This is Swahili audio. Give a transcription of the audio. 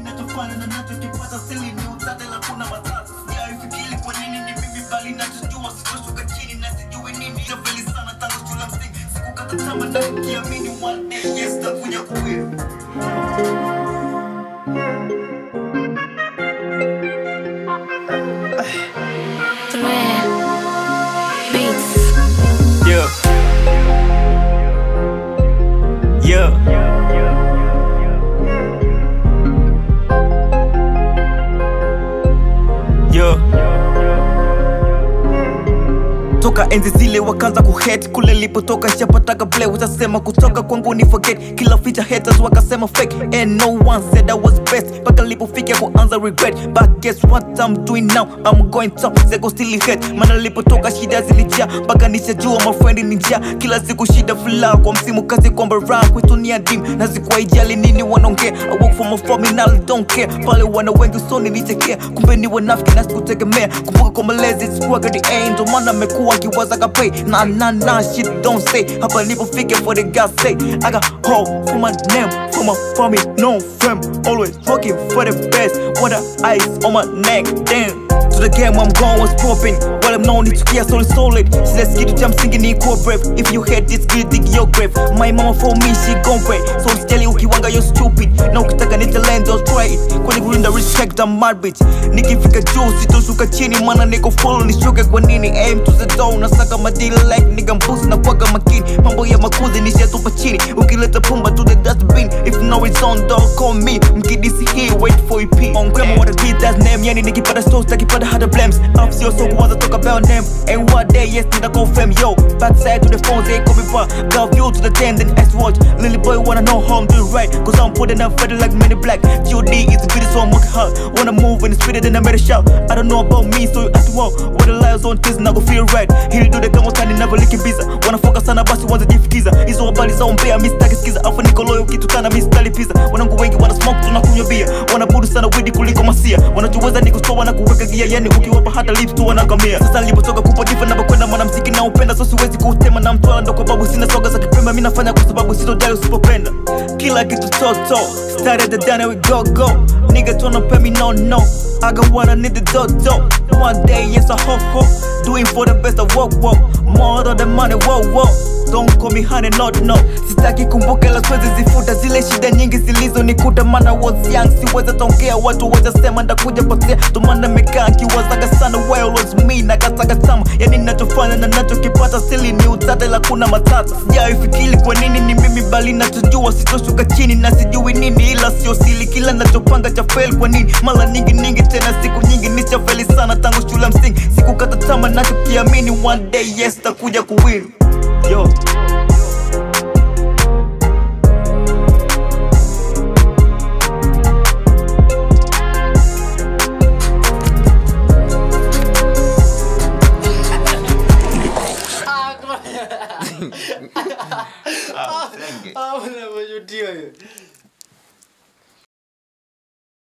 ninachofanya na nachokipata sili ni utate la kuna matata sijaifikiri kwa nini ni mimi bali nachojua sitoshuka chini na sijui nini tafeli sana tangu shule ya msingi sikukata tamaa na nikiamini one day yes takuja kuwin Thread Beats. Yeah. Yeah. Yeah. toka enzi zile wakaanza kuhet kule lipotoka shapataka play utasema kutoka kwangu ni forget kila feature haters wakasema fake and no one said I was best mpaka lipofika kuanza regret but guess what I'm doing now I'm going top zeko still hate maana lipotoka shida zilijaa mpaka nishajua my friend ni njaa kila siku shida fula kwa msimu kazi kwamba raha kwetu ni adim na zikuwa ijali nini wanaongea I work for my family now I don't care pale wana wengi usoni nichekea kumbe ni wanafiki na sikutegemea kumbuka kwa malezi sikuwaga the end ndo maana amekuwa akiwaza kapay na na na shit don't say hapa nilipofika for the God say I got hope for my name for my family no fame always working for the best with the ice on my neck damn to the game I'm going was popping While I'm known to kia solid solid Sila skidu cha msingi ni kuwa brave If you hate this girl dig your grave My mama for me she gon' pray So usijali ukiwanga you're stupid Na ukitaka ni talent don't try it Kwani kulinda respect I'm mad bitch Nikifika juu sitoshuka chini Mana niko full nishuke kwa nini Aim to the door Nasaka madili like nigga mbuzi na kwaga makini Mambo ya makuzi nishatupa chini Ukileta pumba to the dustbin If no it's on don't call me Mkidisi hii wait for EP On grandma wanna beat that name Yani nikipata stores takipata hata blames Up sio so kuanza talk about name And one day yes nita confirm yo Backside to the phones they call me back Got view to the 10 then S watch Lily boy wanna know how I'm doing right Cause I'm putting up better like many black GOD is the video so I'm working hard Wanna move and it's sweeter than I made a shout I don't know about me so you ask well What the lies on this na go feel right Hili do the kama utani never looking biza Wanafoka sana basi wanza jifikiza Hizo habari za umbea mistaki skiza Afa niko loyo kitukana mistali pizza Wanangu wengi wana smoke tunakunywa bia Wanabudu sana widi kuliko masia Wanajuweza niko stoa na kuweka gia Yani ukiwapa hata lips tu wanakamia Sasa nilipotoka kupa diva na bakwenda mwanamziki na upenda So siwezi kuutema na mtwala ndo kwa babu sina soga za kipembe Mi nafanya kwa sababu sitojali usipopenda Kila kitu toto Started the done and we go go Nigga tryna pay me no no I got what I need the dodo One day yes I hope hope Doing for the best of work work More of the money whoa whoa Don't call me honey not no Sitaki kumbuka la siwezi zifuta zile shida nyingi zilizonikuta Mana was young siweza tongea watu wajasema ndakuja potea Tumana mekaa kiwazaga sana well was me na kasaga tama Yani nachofanya na nachokipata sili ni utate la kuna matata Sijaifikiri kwa nini ni mimi bali nachojua sitoshuka chini na sijui nini ila sio sili kila nachopanga cha fail kwa nini mara nyingi nyingi tena siku nyingi nichafeli sana tangu shule ya msingi sikukata tama nachokiamini one day yes takuja kuwin yo Ah, unavyojutiwa hiyo